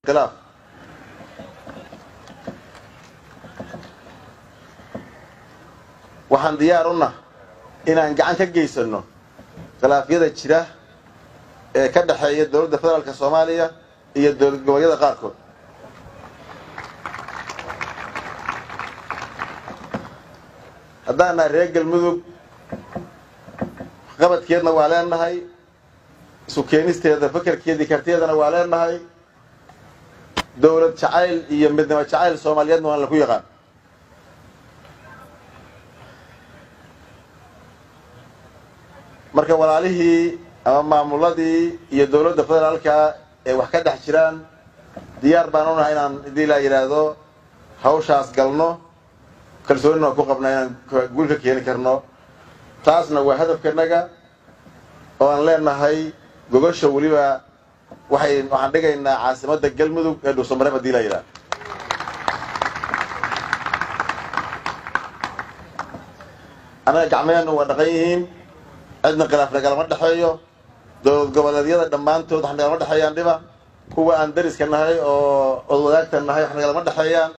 khilaaf waxaan diyaar u nah inaan gacan ka geysano khilaafyada jira ee ka dhexeeya dowladda federaalk soomaaliya iyo dowlad goboleedyada qaarkood haddaan nahay reer galmudug qabadkeedna waa leenahay isu keenisteeda fakerkeedii kartiyeedana waa leenahay dowlad jacayl iyo midnimo jacayl soomaaliyeedna waan laku yaqaan marka walaalihii ama maamuladii iyo dowladda federaalka ee wax ka dhex jiraan diyaar baan unahay inaan hadii laa yidhaahdo hawshaas galno kalsoonina waan ku qabnaa inaan guul ka keeni karno taasna waa hadafkanaga oo aan leenahay gogosha weliba waxay waxaan dhigaynaa caasimadda galmudug ee dhuusamareeb hadii laa yidhahdo annaga gacmeheennu waa dhaqan yihiin cidna khilaaf nagalama dhexeeyo dowlad goboleedyada dhammaantood wax nagalama dhexeeyaan dhiba kuwa aan dariska nahay oo od wadaagta nahay wax nagalama dhexeeyaan